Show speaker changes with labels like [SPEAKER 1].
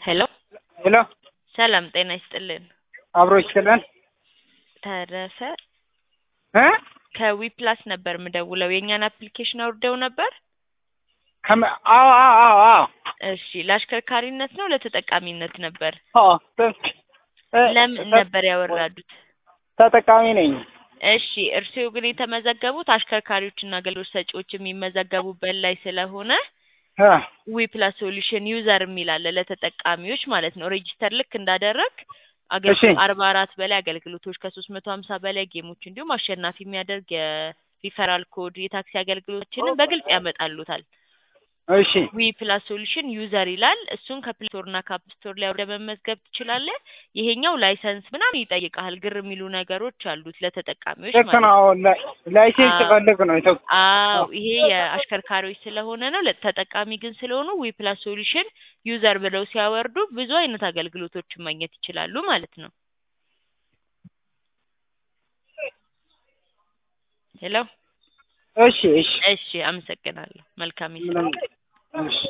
[SPEAKER 1] ሄሎ
[SPEAKER 2] ሄሎ
[SPEAKER 1] ሰላም ጤና ይስጥልን።
[SPEAKER 2] አብሮ ይችላል
[SPEAKER 1] ተረፈ
[SPEAKER 2] እ
[SPEAKER 1] ከዊፕላስ ነበር ምደውለው የእኛን አፕሊኬሽን አውርደው ነበር።
[SPEAKER 2] ከመ አዎ አዎ አዎ አዎ
[SPEAKER 1] እሺ ለአሽከርካሪነት ነው ለተጠቃሚነት ነበር?
[SPEAKER 2] አዎ ተ- እ-
[SPEAKER 1] ለምን
[SPEAKER 2] ተ-
[SPEAKER 1] ነበር ያወራዱት?
[SPEAKER 2] ተጠቃሚ ነኝ።
[SPEAKER 1] እሺ እርስዎ ግን የተመዘገቡት አሽከርካሪዎችና አገልግሎት ሰጪዎች የሚመዘገቡበት ላይ ስለሆነ
[SPEAKER 2] እ
[SPEAKER 1] ዊፕላስ ሶሉሽን ዩዘር የሚል አለ ለተጠቃሚዎች ማለት ነው። ሬጂስተር ልክ እንዳደረግ
[SPEAKER 2] እሺ
[SPEAKER 1] አርባ አራት በላይ አገልግሎቶች ከሶስት መቶ ሀምሳ በላይ ጌሞች እንዲሁም አሸናፊ የሚያደርግ የሪፈራል ኮድ የታክሲ አገልግሎቶችንም በግልጽ ያመጣሉታል።
[SPEAKER 2] እሺ
[SPEAKER 1] ዊ ፕላስ ሶሉሽን ዩዘር ይላል። እሱን ከፕሌይ ስቶር እና ከአፕ ስቶር ላይ ወደ መመዝገብ ትችላለህ። ይሄኛው ላይሰንስ ምናምን ይጠይቃል። ግር የሚሉ ነገሮች አሉት ለተጠቃሚዎች
[SPEAKER 2] ልክ
[SPEAKER 1] ማለት
[SPEAKER 2] ነው።
[SPEAKER 1] ነው።
[SPEAKER 2] አሁን ላይ- ላይሴንስ
[SPEAKER 1] አዎ።
[SPEAKER 2] ፈልግ ነው ኢትዮ-
[SPEAKER 1] አዎ ይሄ የአሽከርካሪዎች ስለሆነ ነው። ለተጠቃሚ ግን ስለሆኑ ዊ ፕላስ ሶሉሽን ዩዘር ብለው ሲያወርዱ ብዙ አይነት አገልግሎቶችን ማግኘት ይችላሉ ማለት ነው። ሄሎ
[SPEAKER 2] እሺ እሺ
[SPEAKER 1] እሺ፣ አመሰግናለሁ። መልካም ይስጥ።
[SPEAKER 2] ምንም እሺ